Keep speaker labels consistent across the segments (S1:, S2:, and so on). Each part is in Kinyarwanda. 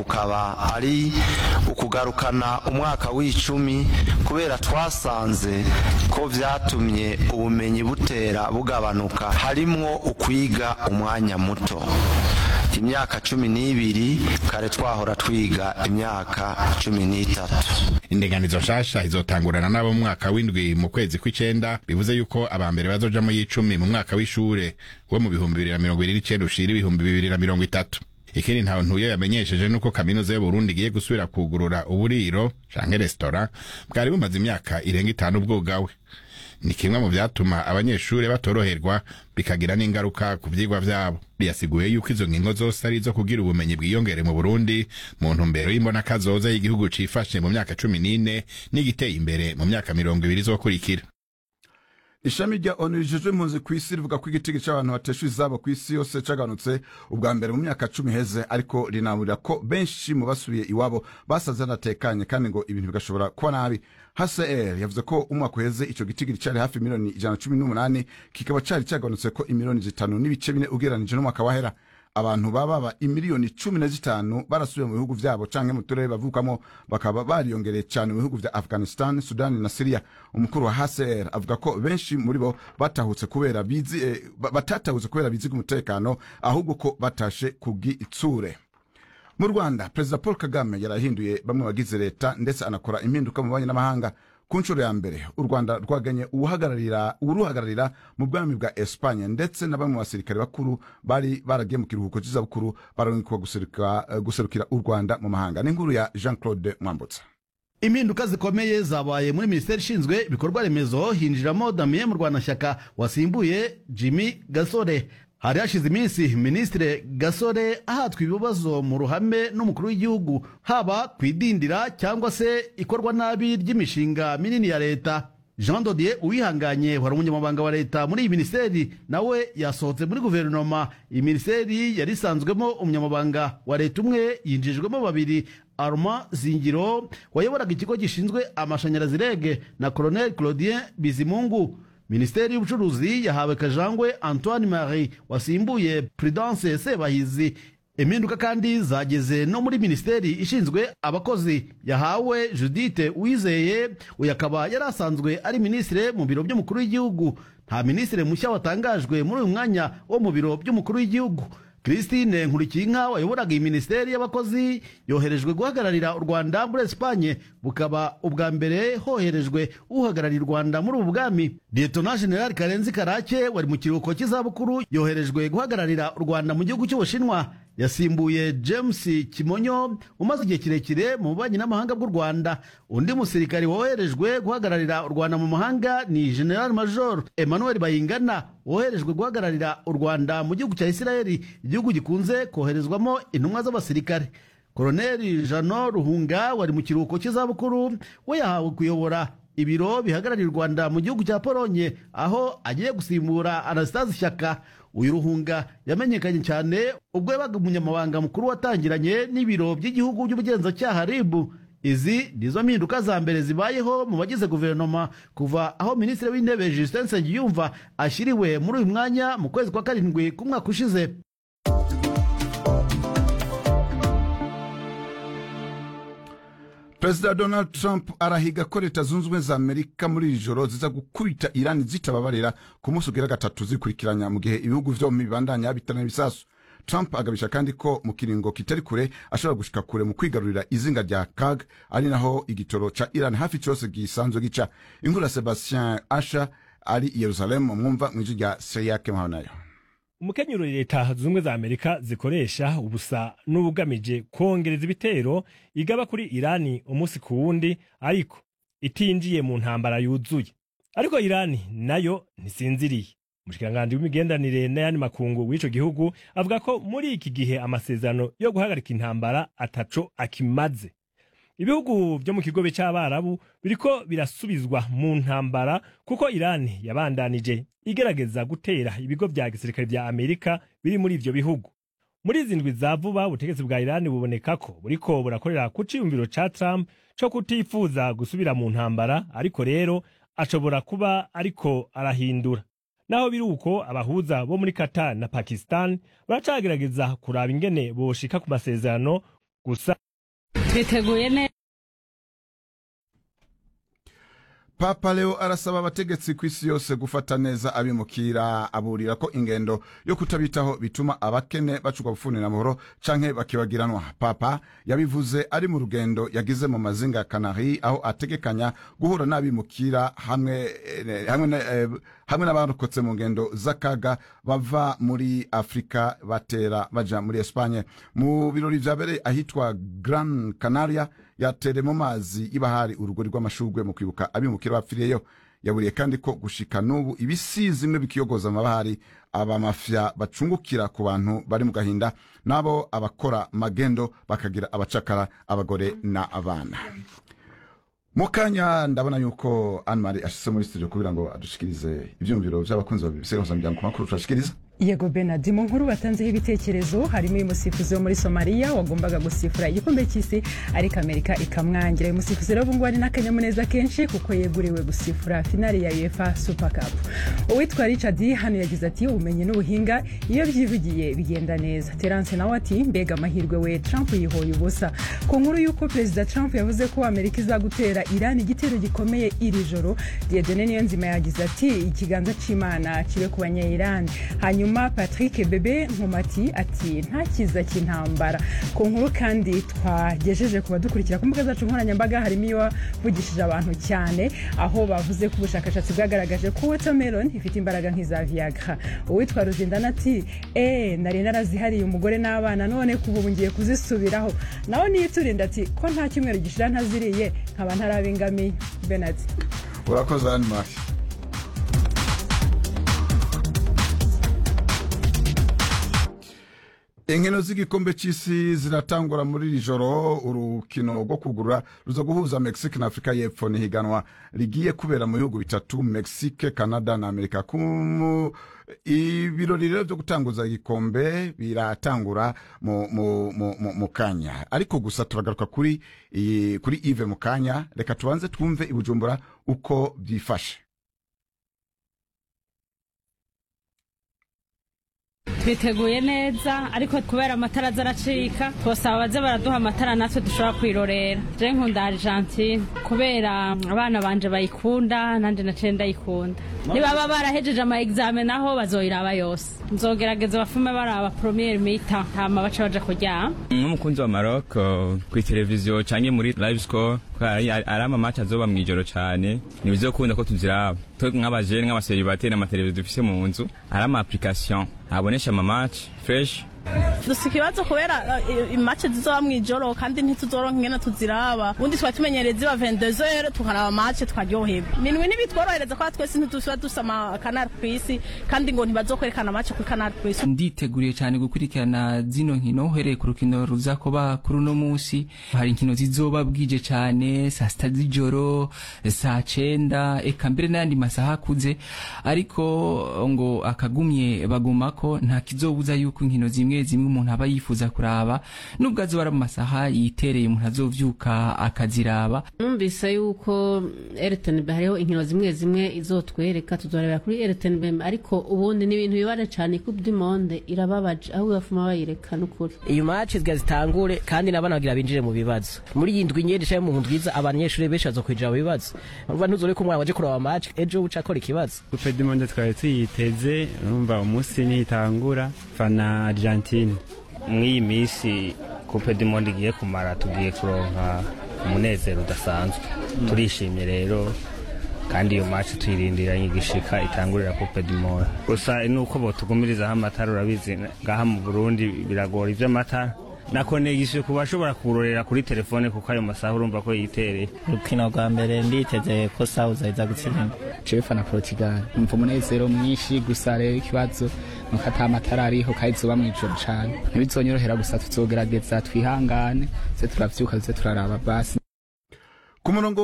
S1: akaba ari ukugarukana umwaka w'icumi kubera twasanze ko byatumye ubumenyi butera bugabanuka harimwo ukwiga umwanya muto imyaka cumi n'ibiri kare twahora twiga imyaka cumi n'itatu
S2: indinganizo nshasha izotangurana n'abo mu mwaka w'indwi mu kwezi kw'icenda bivuze yuko aba mbere bazojamwo y'icumi mu mwaka w'ishure wo mu bihumbi bibiri na mirongo ibiri n'icenda ushira ibihumbi bibiri na mirongo itatu ikindi ntawe ntuye yamenyesheje nuko kaminuza y'uburundi igiye gusubira kugurura uburiro canke resitora bwari bumaze imyaka irenga itanu bwugawe ni kimwe mu byatuma abanyeshuri batoroherwa bikagira n'ingaruka ku byigwa byabo yasiguye yuko izo ngingo zose ari izo kugira ubumenyi bwiyongere mu burundi mu ntumbero y'imbonaakazoza y'igihugu cifashe mu myaka cumi n'ine n'igiteye imbere mu myaka mirongo ibiri izokurikira
S3: ishami rya onu rijejwe impunzi ku isi rivuga ko igiciro cy'abantu bateshuye izabo ku isi yose cyaganutse ubwa mbere mu myaka cumi heze ariko rinaburira ko benshi mu basubiye iwabo basaze banatekanye kandi ngo ibintu bigashobora kuba nabi hcr yavuze ko umwaka uheze icyo gitigiri cyari hafi miliyoni ijana na cumi n'umunani kikaba cyari cyaganutse ko imiliyoni zitanu n'ibice bine ugereranije n'umwaka wahera abantu baba ba imiliyoni cumi na zitanu barasubiye mu bihugu vyabo canke mu turere bavukamo bakaba bariyongereye cane mu bihugu vya afghanistan sudani na siria umukuru wa hcr avuga ko benshi muri bo batahutse kubera bizi eh, ba- batatahutse kubera bizi k'umutekano ahubwo ko batashe kubw'itsure mu rwanda perezida paul kagame yarahinduye bamwe bagize leta ndetse anakora impinduka mu banyi n'amahanga ku nshuro ya mbere u rwanda rwaganye uwuhagararira- uwuruhagararira mu bwami bwa espanye ndetse na bamwe mu basirikare bakuru bari baragiye mu kiruhuko cy'izabukuru bararungikwa guseruka- eh, guserukira u rwanda mu mahanga n'inkuru ya jean claude mwambutsa
S4: impinduka zikomeye zabaye muri minisiteri ishinzwe ibikorwa remezo hinjiramo damien murwanashyaka wasimbuye jimmy gasore hari hashize iminsi minisitiri gasore ahatwa ibibazo mu ruhame n'umukuru w'igihugu haba ku idindira cyangwa se ikorwa nabi ry'imishinga minini ya leta jean dodier uwihanganye wari umunyamabanga wa leta muri iyi minisiteri nawe yasohotse muri guverinoma iyi minisiteri yari isanzwemo umunyamabanga wa leta umwe yinjijwemo babiri arma zingiro wayoboraga ikigo gishinzwe amashanyarazi rege na colonel claudien bizimungu minisiteri y'ubucuruzi yahawe kajangwe antoine marie wasimbuye prudence sebahizi impinduka kandi zageze no muri minisiteri ishinzwe abakozi yahawe judite uwizeye uyu akaba yari asanzwe ari minisitiri mu biro by'umukuru w'igihugu nta minisitiri mushya watangajwe muri uyu mwanya wo mu biro by'umukuru w'igihugu christine nkurikiyinka wayoboraga iyi minisiteri y'abakozi yoherejwe guhagararira u rwanda muri esipanye bukaba ubwa mbere hoherejwe uhagarariye u rwanda muri ubu bwami lietona general karenzi karake wari mu kiruhuko cy'izabukuru yoherejwe guhagararira u rwanda mu gihugu cy'ubushinwa yasimbuye james kimonyo umaze igihe kirekire mu bubanyi n'amahanga bw'u rwanda undi musirikari woherejwe guhagararira u rwanda mu mahanga ni general major emmanuel bayingana woherejwe guhagararira u rwanda mu gihugu cya isirayeli igihugu gikunze koherezwamo intumwa z'abasirikare koroneli jano ruhunga wari mu kiruhuko cy'izabukuru we yahawe kuyobora ibiro bihagarariye u rwanda mu gihugu cya polonye aho agiye gusimbura anastase shyaka uyu ruhunga yamenyekanye cyane ubwo yabaga umunyamabanga mukuru watangiranye n'ibiro by'igihugu by'ubugenzacyaha ribu izi nizo mpinduka za mbere zibayeho mu bagize guverinoma kuva aho minisitiri w'intebe justin nsengiyumva ashyiriwe muri uyu mwanya mu kwezi kwa karindwi k'umwaka ushize
S3: perezida donald trump arahiga ko leta zunze ubumwe za amerika muri iri joro ziza gukubita irani zitababarira ku munsi ugira gatatu zikurikiranya mu gihe ibihugu byombi bibandanya bitana ibisasu trump agabisha kandi ko mu kiringo kitari kure ashobora gushika kure mu kwigarurira izinga rya kag ari naho igitoro ca iran hafi cyose gisanzwe gica inkuru ya sebastien asha ari i yerusalemu mwumva mu ijwi rya seyake muhabanayo
S5: umukenyero leta zunze ubumwe za amerika zikoresha ubusa n'ubugamije kongereza ibitero igaba kuri irani umunsi ku wundi ariko itinjiye mu ntambara yuzuye ariko irani nayo ntisinziriye umushikiranganji w'imigenderanire n'ayandi makungu w'ico gihugu avuga ko muri iki gihe amasezerano yo guhagarika intambara ataco akimaze ibihugu byo mu kigobe cy'abarabu biriko birasubizwa mu ntambara kuko irani yabandanije igerageza gutera ibigo bya gisirikare bya amerika biri muri ivyo bihugu muri izi ndwi za vuba ubutegetsi bwa irani buboneka ko buriko burakorera ku ciyumviro ca trump co kutifuza gusubira mu ntambara ariko rero ashobora kuba ariko arahindura naho biri uko abahuza bo muri qatar na pakistan baracagerageza kuraba ingene boshika ku masezerano gusa
S6: twiteguye neza
S3: papa leo arasaba abategetsi ku isi yose gufata neza abimukira aburira ko ingendo yo kutabitaho bituma abakene bacuka gufunira amahoro canke bakibagiranwa papa yabivuze ari mu rugendo yagize mu mazinga ya kanari aho ategekanya guhura n'abimukira hamwe eh, hamwe na, eh, hamwe n'abarokotse mu ngendo z'akaga bava muri afurika batera baja muri espanye mu birori vyabereye ahitwa gran canaria yatere mu mazi y'ibahari urugori rw'amashurwe mu kwibuka abimukira bapfiriyeyo yaburiye kandi ko gushika n'ubu ibisizi bimwe bikiyogoza amabahari abamafya bacungukira ku bantu bari mu gahinda n'abo abakora magendo bakagira abacakara abagore n'abana mu kanya ndabona yuko anmari ashyize muri studio kugira ngo adushikirize ibyumviro by'abakunzi babisigazamiryango makuru turashikiriza
S7: yego benadi mu nkuru batanzeho ibitekerezo harimo uyu musifuzi wo muri somaliya wagombaga gusifura igikombe cy'isi ariko amerika ikamwangira uyu musifuzi rero ubungubu ari n'akanyamuneza kenshi kuko yeguriwe gusifura finali ya uefa super cup uwitwa richard hano yagize ati ubumenyi n'ubuhinga iyo byivugiye bigenda neza terence nawe ati mbega amahirwe we trump yihoye ubusa ku nkuru y'uko perezida trump yavuze ko amerika izagutera irani igitero gikomeye iri joro diedone niyonzima yagize ati ikiganza cy'imana kibe ku banyairani hanyuma patrick bebe nkomati ati nta kiza cy'intambara ku nkuru kandi twagejeje ku badukurikira ku mbuga zacu nkoranyambaga harimo iyo wavugishije abantu cyane aho bavuze ko ubushakashatsi bwagaragaje ko watermelon ifite imbaraga nk'iza viagra uwitwa ruzindana ati eee nari narazihariye umugore n'abana none kuva ubu ngiye kuzisubiraho nawe niyiturinda ati ko nta cyumweru gishira ntaziriye nkaba ntaraba ingamiya benadi
S3: urakoze anmari inkino z'igikombe cy'isi ziratangura muri iri joro urukino rwo kugura ruza guhuza mexique na afurika y'epfo ni higanwa rigiye kubera mu bihugu bitatu mexique canada na amerika ku mu- ibirori rero byo gutanguza igikombe biratangura mu, mu, mu, mu, mu kanya ariko gusa turagaruka kuri iyi- kuri ive mu kanya reka tubanze twumve i bujumbura uko byifashe
S6: twiteguye neza ariko kubera amatara aza aracika twasaba abaze baraduha amatara natwe dushobora kwirorera je nkunda argentine kubera mm, abana banje bayikunda nanjye naciye ndayikunda nibaba barahejeje ama examen naho bazoyiraba yose nzogerageza bafume baraba premier mita hama baca baja kuryama
S8: nk'umukunzi wa maroc kuri televiziyo cyangwa muri live score kubera ari ari amamatch azoba mu ijoro cyane ntibizokunda ko tuziraba twe nk'abajene nk'abaseribateri n'amateleviziyo dufise mu nzu ari ama application abonesha amamatch fresh
S9: dusa ikibazo kubera imace zizoba mu ijoro kandi ntituzoronka ingene tuziraba ubundi twari tumenyereye ziba vendezere tukaraba mace tukaryoherwa minwi ntibitworohereza kubera twese ntituba dusa amakanari ku isi kandi ngo ntibazokwerekana mace kuri kanari ku isi
S10: nditeguriye cyane gukurikirana zino nkino uhereye ku rukino ruzakoba kuri uno munsi hari inkino zizoba bwije cyane saa sita z'ijoro saa cenda eka mbere n'ayandi masaha akuze ariko ngo akagumye baguma ko nta kizobuza yuko inkino zimwe zimwe umuntu aba yifuza kuraba nubwo azoba ari mu masaha yitereye umuntu azovyuka akaziraba
S11: numvise yuko rtnb hariho inkino zimwe zimwe izotwereka tuzorebera kuri rtnb ariko ubundi ni ibintu bibare cyane ku monde irababaje aho bafuma bayireka n'ukuri
S12: iyo match zga zitangure kandi n'abana bagira binjire mu bibazo muri iyi ndwi nyinshi cyangwa mu ndwi iza abanyeshuri benshi bazo kwinjira mu bibazo urumva ntuzureke umwana waje kureba match ejo uca akora ikibazo
S8: gupedimonde twari tuyiteze urumva umunsi ntitangura fana argentine
S10: mw'iyi minsi coupe du monde igiye kumara tugiye kuronka umunezero udasanzwe turishimye rero kandi iyo match tuyirindiranye igishika itangurira coupe du monde gusa ni uko botugumirizaho amatara urabizi ngaha mu burundi biragora ivy'amatara nakonegishije ku bashobora kurorera kuri telefone kuko ayo masaha urumva ko yitereye
S12: urukino rwa mbere nditeze ko sawuza iza gutsinda jewe fana portugal umva umunezero mwinshi gusa rero ikibazo nuko ata amatara ariho kandi zuba mu ijoro cyane ntibizonyorohera gusa tuzogerageza twihangane se turavyuka tuze turaraba basi
S3: ku murongo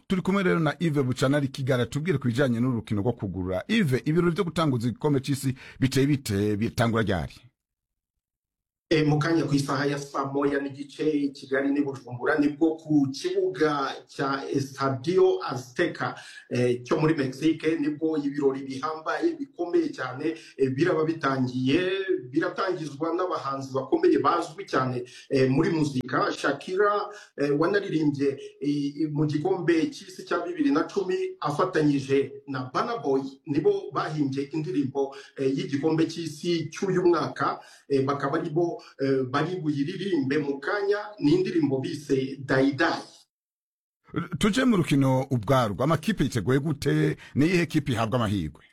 S3: turi kumwe rero na ive bucana ari kigara tubwire ku bijyanye n'urukino rwo kugura ive ibirori byo gutanguza igikombe cy'isi biteye bite bitangura ryari
S13: Eh, mu kanya ku isaha ya saa moya n'igice i kigali n'i bujumbura nibwo ku kibuga cya estadio azteca eh, cyo muri mexique nibwo ibirori bihambaye bikomeye cyane eh, biraba bitangiye biratangizwa n'abahanzi bakomeye bazwi cyane eh, muri muzika shakira eh, wanaririmbye eh, mu gikombe cy'isi cya bibiri na cumi afatanyije na banaboy nibo bahimbye indirimbo eh, y'igikombe cy'isi cy'uyu mwaka eh, bakaba ari bo eh, bari buyiririmbe mu kanya ni indirimbo bise dayidayi
S3: tuje mu rukino ubwarwo amakipe yiteguye gute niyihe kipe ihabwa amahirwe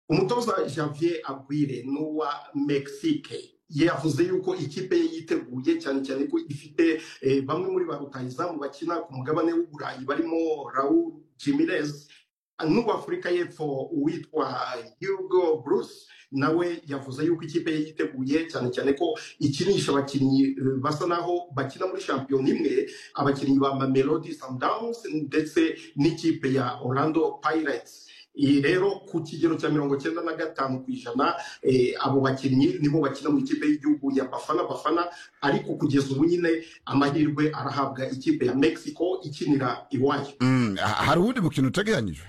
S13: umutoza javier agwire ni uwa mexique yavuze yuko ikipe ye yiteguye cyane cyane ko ifite eh, bamwe muri ba rutahizamu bakina ku mugabane w'uburayi barimo raul jimirez n'uwafurika y'epfo uwitwa hugo bruce nawe yavuze yuko ikipe ye yiteguye cyane cyane ko ikinisha abakinnyi eh, basa naho bakina muri shampiyona imwe abakinnyi ba mamelodi sundowns ndetse n'ikipe ya orlando pirates iyi rero ku kigero cya mirongo cyenda na gatanu ku ijana eh, abo bakinnyi nibo bakina mu ikipe y'igihugu ya bafana bafana ariko kugeza ubu nyine amahirwe arahabwa ikipe ya mexico ikinira iwayo
S3: Mm, ha- hari uwundi mukino uteganyijwe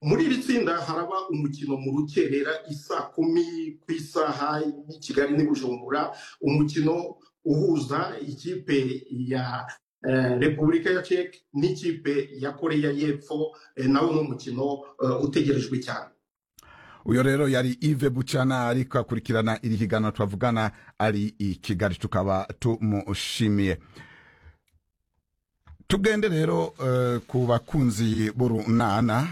S13: muri iri tsinda haraba umukino mu rukerera isaa kumi ku isaha y'i kigali n'i bujumbura umukino uhuza ikipe ya eh, repubulika ya ceke n'ikipe ya koreya y'epfo eh, nawo ni umukino eh, utegerejwe cyane
S3: uyo rero yari ive bucana ariko akurikirana iri higanwa twavugana ari i kigali tukaba tumushimiye tugende rero eh, ku bakunzi b'urunana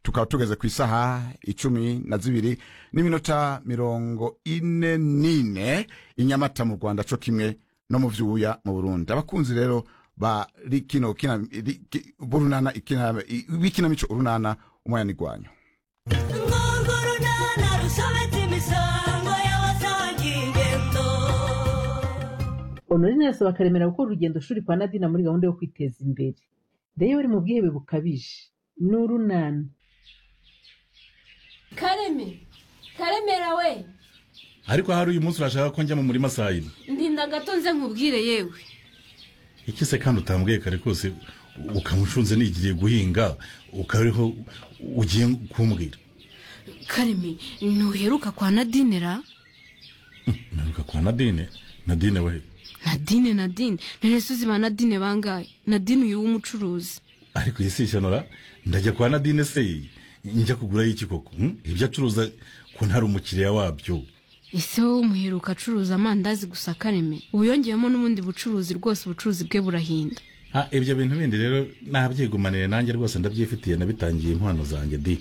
S3: tukaba tugeze ku isaha icumi na zibiri n'iminota mirongo ine n'ine i nyamata mu rwanda co kimwe no mu vyuya mu burundi abakunzi rero ba ri- kino kina- ri- ki- b'urunana ikina- i- b'ikinamico urunana umwanigwanyo
S14: honorine arasaba karemera gukora urugendo shuri kwa nadina muri gahunda yo kwiteza imbere reyo bari mu bwihebe bukabije ni urunana
S15: kareme karemera we
S16: ariko hari uyu munsi urashaka ko njya mu murima saa yine
S15: ndinda gato nze nkubwire yewe
S16: iki se kandi utambwiye kare kose ukamucunze nigiye guhinga ukariho ugiye kumbwira
S15: kareme ntuheruka kwa nadinera
S16: naruka kwa nadine nadine we
S15: nadine nadine nterese uzi ba nadine bangahe nadine uyu w'umucuruzi
S16: ariko iyi si ishyano ndajya kwa nadine se njya kugura iki koko hmm? ibyo acuruza ko ntari umukiriya wabyo
S15: ese wowe umuheruka acuruza amandazi gusa kareme ubu yongeyemo n'ubundi bucuruzi rwose ubucuruzi bwe burahinda
S16: Ah, ibyo bintu bindi rero nabyigumanire nanjye rwose ndabyifitiye nabitangiye impano zanjye di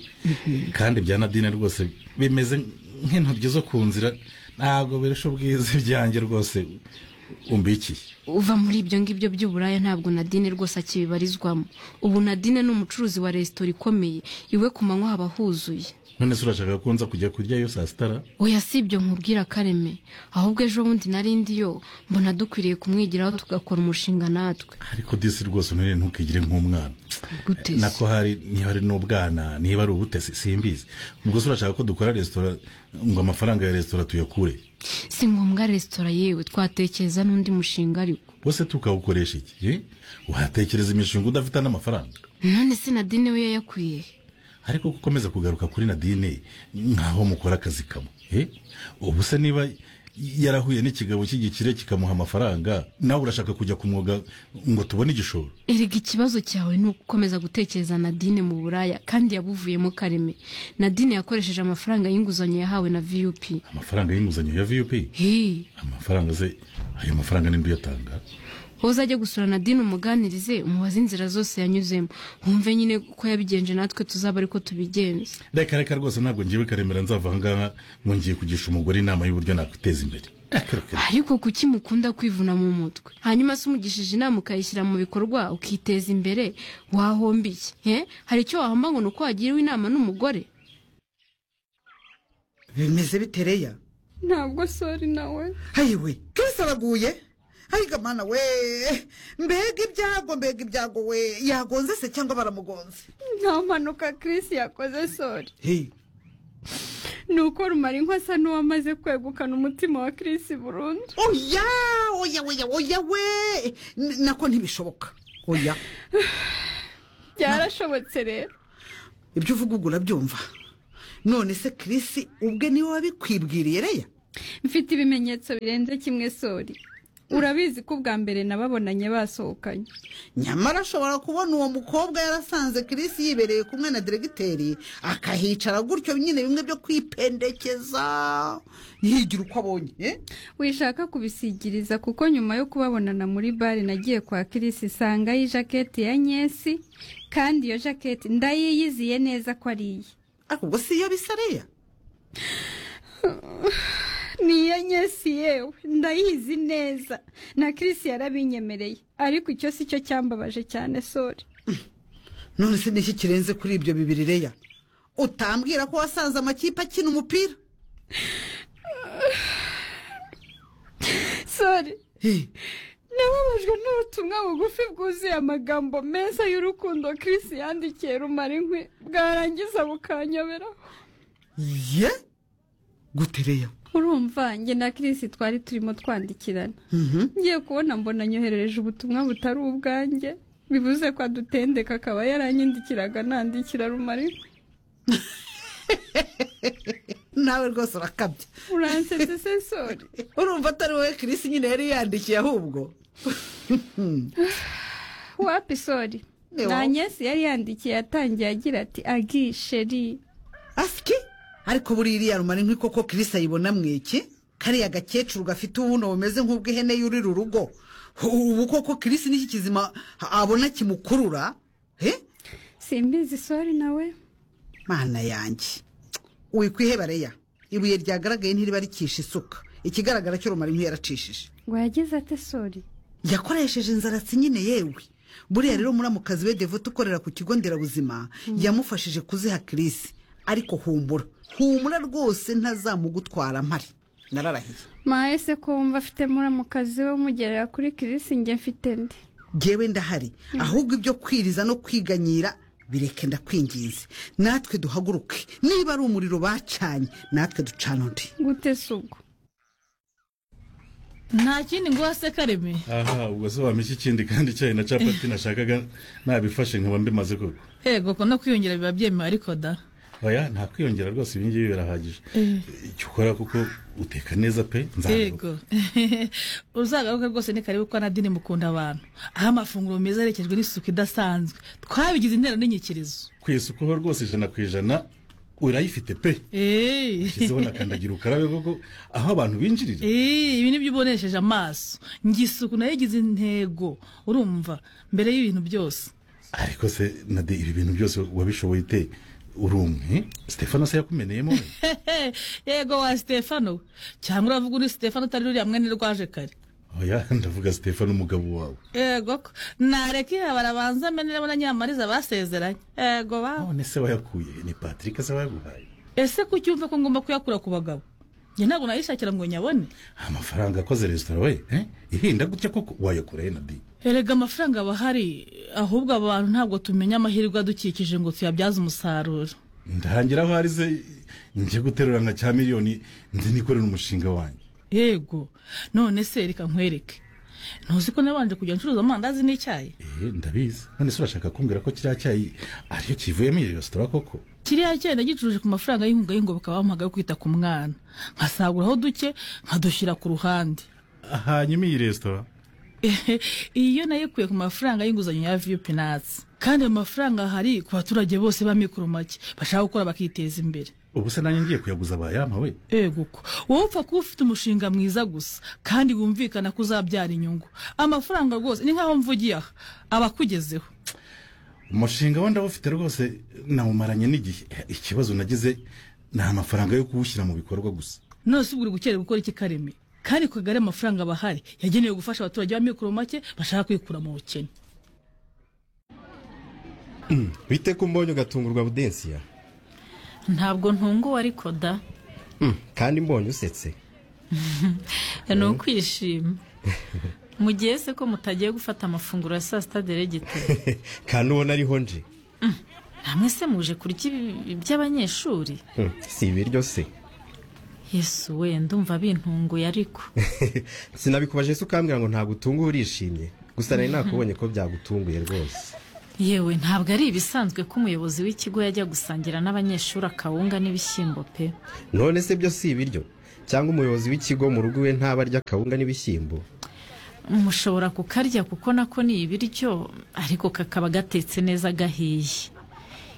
S16: kandi bya nadine rwose bimeze nk'intoryi zo ku nzira ntabwo birusha ubwiza ibyanjye rwose umbikiye
S15: uva muri ibyo ngibyo by'uburaya ntabwo nadine rwose akibibarizwamo ubu nadine ni umucuruzi wa resitora ikomeye iwe ku manywa haba huzuye
S16: none se urashaka ko nza kujya kuryayo saa sitara
S15: oya si ibyo nkubwira kareme ahubwo ejo bundi narindi yo mbona dukwiriye kumwigiraho tugakora umushinga natwe
S16: ariko disi rwose none ntukigire nk'umwana
S15: Gute se?
S16: nako hari niba ari n'ubwana niba ari ubutesi simbizi ubwo se urashaka ko dukora resitora ngo amafaranga ya resitora tuyakure
S15: si ngombwa resitora yewe twatekereza n'undi mushinga ariko
S16: bose tukawukoresha iki eh? watekereza imishinga udafite n'amafaranga
S15: none se nadine we yayakwiye he?
S16: ariko ko ukomeza kugaruka kuri nadine nkaho mukora akazi kamwe eh? ubu se niba yarahuye n'ikigabo cy'igikire kikamuha amafaranga nawe urashaka kujya ku mwuga ngo tubone igishoro
S15: erega ikibazo cyawe ni ugukomeza gutekereza nadine mu buraya kandi yabuvuyemo kareme nadine yakoresheje amafaranga y'inguzanyo yahawe na vup
S16: amafaranga y'inguzanyo ya vup
S15: Hii.
S16: amafaranga se ayo mafaranga ninde uyatanga
S15: wowe uzajya gusura nadine umuganirize umubaze inzira zose yanyuzemo wumve nyine uko yabigenje natwe tuzaba ariko tubigenze
S16: reka reka rwose ntabwo ngiye bikaremera nzava aha ngaha ngo ngiye kugisha umugore inama y'uburyo nakwiteza imbere Reka, reka.
S15: ariko kuki mukunda kwivuna mu mutwe hanyuma se umugishije inama ukayishyira mu bikorwa ukiteza imbere wahomba iki he hari icyo wahomba ngo ni uko wagiriwe inama n'umugore
S17: bimeze bitereya
S18: ntabwo sori nawe
S17: hayiwe kirisi araguye hayiga mana we mbega ibyago mbega ibyago we yagonze se cyangwa baramugonze
S18: nta mpanuka Chris yakoze sori ni uko rumara inka asa n'uwamaze kwegukana umutima wa kirisi burundu
S17: oya oya oya oya we N- nako ntibishoboka oya
S18: byarashobotse rero
S17: ibyo uvuga ubwo urabyumva none se kirisi ubwe niwe wabikwibwiriye reya
S18: mfite ibimenyetso birenze kimwe sori urabizi ko ubwa mbere nababonanye basohokanye
S17: nyamara ashobora kubona uwo mukobwa yarasanze kirisi yibereye kumwe na diregiteri akahicara gutyo nyine bimwe byo kwipendekeza yigira uko abonye eh?
S18: wishaka kubisigiriza kuko nyuma yo kubabonana muri bare nagiye kwa kirisi isangayo ijaketi ya nyesi kandi iyo jaketi ndayiyiziye neza ko ari iye
S17: ubwo si iyo bisareya
S18: ni iya nyesi yewe ndayizi neza na kirisi yarabinyemereye ariko icyo si cyo cyambabaje cyane sori
S17: none se niki kirenze kuri ibyo bibiri reya utambwira ko wasanze amakipe akina umupira
S18: sori nababajwe n'ubutumwa bugufi bwuzuye amagambo meza y'urukundo kirisi yandikiye rumara inkwi bwarangiza bukanyoberaho
S17: ye gute reya
S18: urumva njye na kirisi twari turimo twandikirana
S17: Mhm.
S18: ngiye kubona mbona nyoherereje ubutumwa butari ubwanjye bivuze ko adutendeka akaba yaranyandikiraga nandikira rumari
S17: nawe rwose urakabya
S18: uransetse se sori
S17: urumva atari wowe kirisi nyine yari yandikiye ahubwo
S18: wapi sori
S17: Ni
S18: nta
S17: wowe.
S18: nyesi yari yandikiye yatangiye agira ati agi sheri
S17: asiki ariko buriya iriya rumara inkwi koko kirisi ayibona mweki kariya gakecuru gafite ubuno bumeze nk'ubw'ihene yurira urugo ubu koko kirisi n'iki kizima abona kimukurura
S18: simbizi sori nawe
S17: mana yanjye wikwiheba reya ibuye ryagaragaye ntiriba ricisha isuka ikigaragara cyo rumara inkwi yaracishije
S18: ngo yagize ate sori
S17: yakoresheje inzaratsi nyine yewe buriya rero muramukazi we devote ukorera ku kigo nderabuzima yamufashije kuziha kirisi ariko humbura humura rwose ntazamugutwara mpari nararahiye
S18: mahese ko wumva afite muramukazi we umugerera kuri kirisi njye mfite ndi
S17: ngewe ndahari ahubwo ibyo kwiriza no kwiganyira bireke ndakwinginze natwe duhaguruke niba ari umuriro bacanye natwe ducana undi
S18: gute se ubwo
S19: nta kindi ngo se kareme
S16: aha ubwo se wampa iki kindi kandi icyayi na capati nashakaga nabifashe nkaba mbimaze koko
S19: hego ko no kwiyongera biba byemewe ariko da
S16: oya nta kwiyongera rwose ibi ngibi birahagije
S19: Eh,
S16: icyo ukora kuko uteka neza pe nzagaruka
S19: yego uzagaruke rwose ni karibu ko anadini mukunda abantu aho amafunguro meza aherekejwe n'isuku idasanzwe twabigize intero n'inyikirizo
S16: ku isuku ho rwose ijana ku ijana urayifite pe
S19: Eh.
S16: shyizeho na kandagira ukarabe koko aho abantu binjirira
S19: Eh, ibi nibyo ubonesheje amaso ngira isuku nayo igize intego urumva mbere y'ibintu byose
S16: ariko se nade ibi bintu byose wabishoboye ute urumwe stefano se yakumeneyemo we?
S19: yego wa stefano cyangwa uravuga undi stefano utari ruriya mwene rwaje kare
S16: oya ndavuga stefano umugabo wawe
S19: yego ko nareka iha barabanza ameneremo na nyamariza basezeranye yego bawe
S16: none se wayakuye ni patrick se wayaguhaye
S19: ese ko ucyumva ko ngomba kuyakura ku bagabo njye ntabwo nayishakira ngo nyabone
S16: amafaranga akoze resitora we eh? ihinda gutya koko wayakura he nade
S19: erega amafaranga aba ahari ahubwo aba bantu ntabwo tumenya amahirwe adukikije ngo tuyabyaze umusaruro
S16: ndahangira aho arize njye guterura nka cya miliyoni nzi nikorera umushinga wanjye
S19: yego none se reka nkwereke ntuzi ko nabanje kujya ncuruza amandazi n'icyayi
S16: eh ndabizi none se urashaka kumbwira ko kiriya cyayi ariyo kivuyemo iyo resitora koko
S19: kiriya cyayi nagicuruje ku mafaranga y'inkunga y'ingoboka bamuhaga yo kwita ku mwana nkasaguraho duke nkadushyira ku ruhande
S16: hanyuma iyi resitora
S19: iyo nayikuye ku mafaranga y'inguzanyo ya viyu pinatsi kandi ayo mafaranga ahari ku baturage bose b'amikoro make bashaka gukora bakiteza imbere
S16: ubu se nanjye ngiye kuyaguza bayampa we
S19: yego ko wowe upfa kuba ufite umushinga mwiza gusa kandi wumvikana ko uzabyara inyungu amafaranga rwose ni nk'aho mvugiye aha aba akugezeho
S16: umushinga we ndawufite rwose nawumaranye n'igihe ikibazo nagize ni amafaranga yo kuwushyira mu bikorwa gusa
S19: none se ubwo uri gukerera gukora iki kareme kandi ku kagari amafaranga aba ahari yagenewe gufasha abaturage b'amikoro make bashaka kwikura mu bukene
S20: bite ko mbonye ugatungurwa budensiya
S21: ntabwo ntunguwe ariko da
S20: Mm, kandi mbonye usetse
S19: ni
S21: ukwishima mu gihe se ko mutagiye gufata amafunguro ya saa sita deregiteri
S20: kandi ubona ariho nje
S21: namwe se muje kurya ibi by'abanyeshuri
S20: Mm, si ibiryo se
S21: yesu we ndumva bintunguye ariko
S20: sinabikubaje se ukambwira ngo ntabwo utunguwe urishimye gusa nari nakubonye ko byagutunguye rwose
S21: yewe ntabwo ari ibisanzwe ko umuyobozi w'ikigo yajya gusangira n'abanyeshuri akawunga n'ibishyimbo pe
S20: none se byo si ibiryo cyangwa umuyobozi w'ikigo mu rugo iwe ntaba arya akawunga n'ibishyimbo
S21: mushobora kukarya kuko nako ni ibiryo ariko kakaba gatetse neza gahiye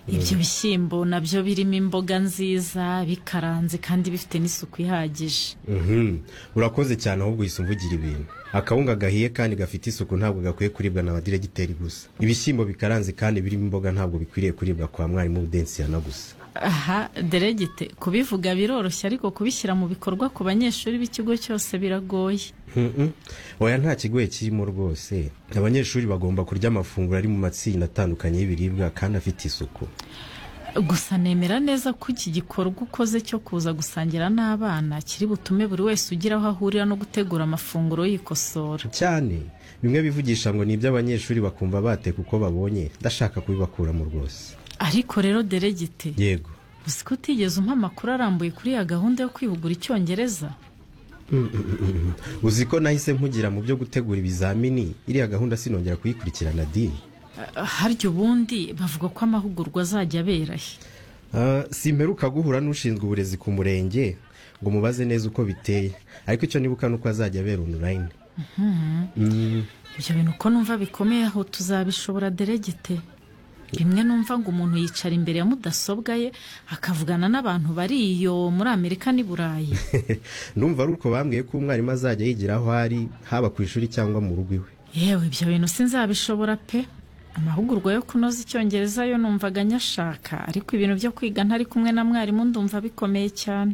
S21: ibyo bishyimbo nabyo birimo imboga nziza bikaranze kandi bifite n'isuku ihagije
S20: Mhm. urakoze cyane ahubwo uhise umvugira ibintu akawunga gahiye kandi gafite isuku ntabwo gakwiye kuribwa na badiregiteri gusa ibishyimbo bikaranze kandi birimo imboga ntabwo bikwiriye kuribwa kwa mwarimu na gusa
S21: aha deregite kubivuga biroroshye ariko kubishyira mu bikorwa ku banyeshuri b'ikigo cyose biragoye
S20: Mhm. oya nta kigoye kirimo rwose abanyeshuri bagomba kurya amafunguro ari mu matsinda atandukanye y'ibiribwa kandi afite isuku
S21: gusa nemera neza ko iki gikorwa ukoze cyo kuza gusangira n'abana kiri butume buri wese ugira aho ahurira no gutegura amafunguro yikosora
S20: cyane bimwe bivugisha ngo ni iby'abanyeshuri bakumva bateka uko babonye ndashaka kubibakuramo rwose
S21: ariko rero deregite
S20: yego
S21: uzi ko utigeze umpa amakuru arambuye kuri ya gahunda yo kwihugura icyongereza
S20: Mm, mm, mm. uzi ko nahise mpugira mu byo gutegura ibizamini iriya gahunda sinongera kuyikurikirana dini
S21: Ah, harya ubundi bavuga ko amahugurwa azajya abera he
S20: Ah, simperuka guhura n'ushinzwe uburezi ku murenge ngo mubaze neza uko biteye ariko icyo nibuka ni uko azajya abera online
S21: Mhm.
S20: Mm,
S21: ibyo bintu uko numva bikomeye aho tuzabishobora deregite rimwe numva ngo umuntu yicara imbere ya mudasobwa ye akavugana n'abantu bari iyo muri amerika n'i burayi
S20: ndumva ari uko bambwiye ko umwarimu azajya yigira aho ari haba ku ishuri cyangwa mu rugo iwe
S21: yewe ibyo bintu sinzabishobora pe amahugurwa yo kunoza icyongereza yo numvaga nyashaka ariko ibintu byo kwiga ntari kumwe na mwarimu ndumva bikomeye cyane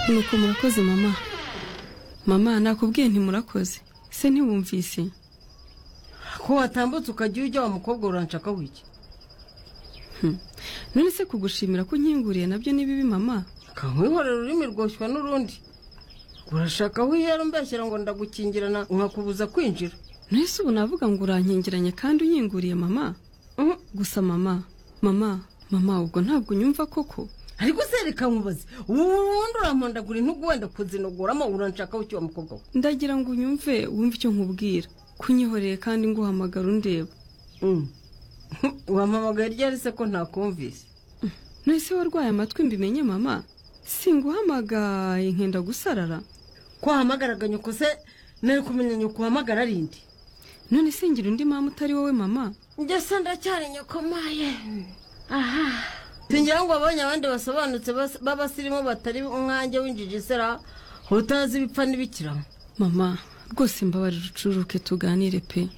S1: nuko murakoze mama mama nakubwiye ntimurakoze se ntiwumvise
S22: ko watambutse ukajya ujya wa mukobwa uranshaka wiki
S1: none se kugushimira ko unkinguriye nabyo ni bibi mama
S22: nkwihorera ururimi rwoshywa n'urundi urashaka aho uyera umbeshyira ngo ndagukingirana nkakubuza kwinjira
S1: none se ubu navuga ngo urankingiranye kandi unkinguriye mama gusa mama mama mama ubwo ntabwo unyumva koko
S22: ariko se reka nkubaze ubu wundi urampondagura intugu wenda kuzinogoramo uranshakaho iki wa mukobwa we
S1: ndagira ngo unyumve wumve icyo nkubwira kunyihoreye kandi nguhamagara undeba
S22: wampamagaye ryari se ko ntakumvise
S1: none se warwaye amatwi mbimenye mama singuhamagaye nkenda gusarara
S22: ko wahamagaraga nyoko se nari kumenya nyoko uhamagara ari indi
S1: none se ngira undi mama utari wowe mama
S22: njye se ndacyari nyokomaye aha singira ngo abonye abandi basobanutse bas- b'abasirimu batari umwanjye w'injiji sera utazi ibipfa n'ibikiramo
S1: mama rwose mbabarira ucururuke tuganire pe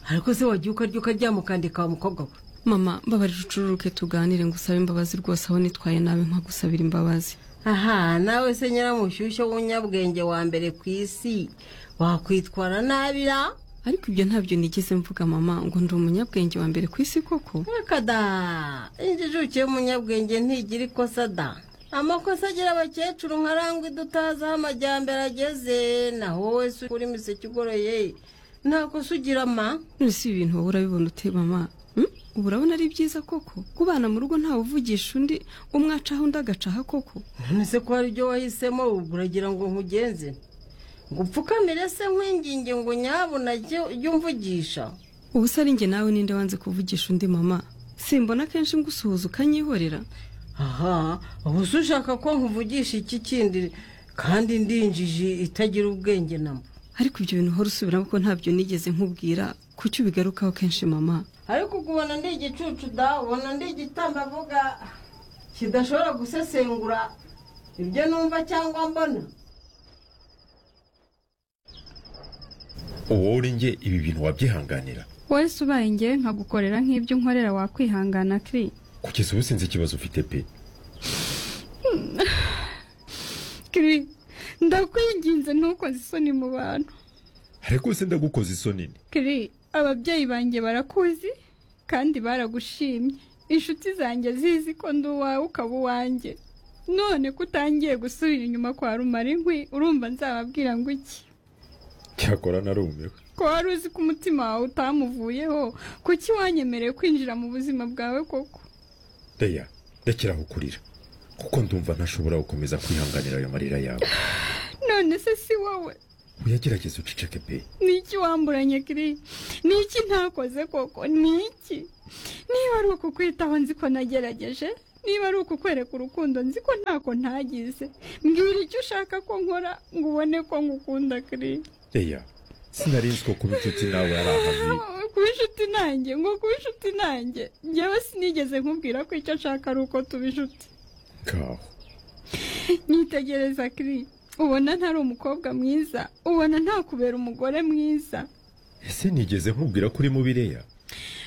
S22: ariko se wagiye ukarya ukarya mukandika wa mukobwa we
S1: mama mbabarira ucururuke tuganire ngo usabe imbabazi rwose aho nitwaye nabi nkagusabira imbabazi
S22: aha nawe se nyiramushyushyu w'umunyabwenge wa mbere ku isi wakwitwara nabi ra
S1: ariko ibyo ntabyo nigeze mvuga mama ngo ndi umunyabwenge wa mbere ku isi koko
S22: reka da injijuke y'umunyabwenge ntigira ikosa da amakosa agira abakecuru nkarangwa idutazi aho amajyambere ageze naho wowe se uri imiseke igoroye nta kosa ugira ma
S1: none si ibintu wowe urabibona ute mama Hmm? ubu urabona ari byiza koko kubana mu rugo ntawe uvugisha undi umwacaho undi agacaha koko
S22: none se ko hari ibyo wahisemo ubwo uragira ngo nkugenze ngo upfukamire se nkwinginge ngo nyabuna jya umvugisha
S1: ubu se ari njye nawe ninde wanze kuvugisha undi mama simbona kenshi ngusuhuza ukanyihorera
S22: aha ubu se ushaka ko nkuvugisha iki kindi kandi ndinjije itagira ubwenge na mba
S1: ariko ibyo bintu uhora usubiramo ko ntabyo nigeze nkubwira kuki ubigarukaho kenshi mama
S22: ariko ukubona ndi igicucu da ubona ndi igitambavuga kidashobora gusesengura ibyo numva cyangwa mbona
S23: uwo uri nge ibi bintu wabyihanganira
S18: wowe se ubaye ngewe nkagukorera nk'ibyo unkorera wakwihangana kiri
S23: kugeza ubu sinzi ikibazo ufite pe
S18: kiri ndakwinginze ntukoze isoni mu bantu
S23: ariko se ndagukoze isoni ni
S18: kiri ababyeyi banjye barakuzi kandi baragushimye inshuti zanjye zizi ko ndi uwawe ukaba uwanjye none ko utangiye gusubira inyuma kwa rumara inkwi urumva nzababwira ngo iki
S23: cyakora narumiwe
S18: ko wari uzi ko umutima wawe utamuvuyeho kuki wanyemereye kwinjira mu buzima bwawe koko
S23: reya ndakirahukurira kuko ndumva ntashobora gukomeza kwihanganira ayo marira yawe
S18: none se si wowe
S23: uyagerageza uceceke pe
S18: ni iki wamburanye kiri ni iki ntakoze koko ni iki niba ari ukukwitaho nzi ko nagerageje niba ari ukukwereka urukundo nzi ko ntako ntagize mbwira icyo ushaka ko nkora ngo ubone ko ngukunda kiri
S23: reya sinarizi ko kuba inshuti nawe ari akazi
S18: kuba inshuti nanjye ngo kuba inshuti nanjye njyewe sinigeze nkubwira ko icyo nshaka ari uko tuba inshuti
S23: ngaho
S18: nyitegereza kiri ubona ntari umukobwa mwiza ubona ntakubera umugore mwiza
S23: ese nigeze nkubwira ko uri mubi reya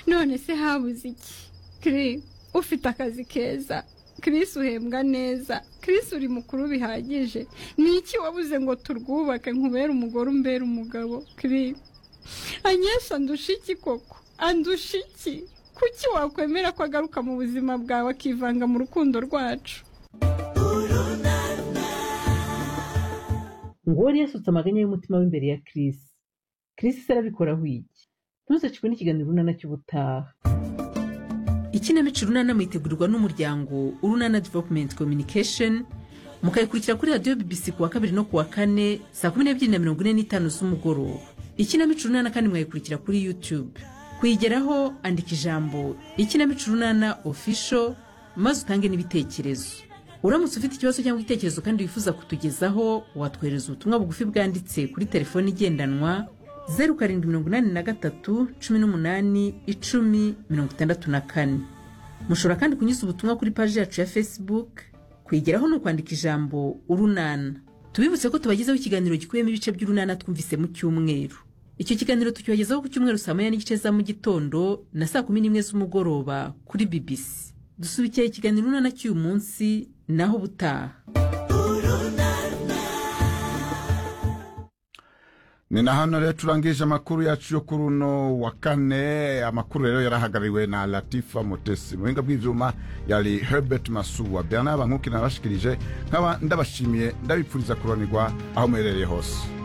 S18: none se habuze iki kiri ufite akazi keza Chris uhembwa neza Chris uri mukuru bihagije ni iki wabuze ngo turwubake nkubere umugore umbere umugabo Chris anyesha andusha iki koko andusha iki kuki wakwemera ko agaruka mu buzima bwawe akivanga mu rukundo rwacu
S14: ngo uwari yasutse amaganya y'umutima w'imbere ya Chris Chris se arabikoraho iki ntuzecikwe n'ikiganiro runana cy'ubutaha
S2: ikinamico runana mwitegurirwa n'umuryango urunana developumenti kominikesheni mukayikurikira kuri radiyo bibisi ku wa kabiri no ku wa kane saa kumi n'ebyiri na mirongo ine n'itanu z'umugoroba ikinamico runana kandi mwayikurikira kuri yutube kuyigeraho andika ijambo ikinamico runana ofisho maze utange n'ibitekerezo uramutse ufite ikibazo cyangwa igitekerezo kandi wifuza kutugezaho watwohereza ubutumwa bugufi bwanditse kuri telefoni igendanwa zeru karindwi mirongo inani na gatatu cumi n'umunani icumi mirongo itandatu na kane mushobora kandi kunyuza ubutumwa kuri paji yacu ya facebook kuyigeraho ni ukwandika ijambo urunana tubibutse ko tubagezeho ikiganiro gikubiyemo ibice by'urunana twumvise mu cyumweru icyo kiganiro tukibagezaho ku cyumweru saa moya n'igice za mu gitondo na saa kumi n'imwe z'umugoroba kuri bbc dusubikiye ikiganiro urunana cy'uyu munsi naho ubutaha
S3: ni na hano rero turangije amakuru yacu yo kuri uno wa kane amakuru rero yarahagarariwe na latifa mutesi mu buhinga bw'ibyuma yari herbert masuwa bernard bankuki narashikirije nkaba ndabashimiye ndabipfuriza kuranirwa aho muherereye hose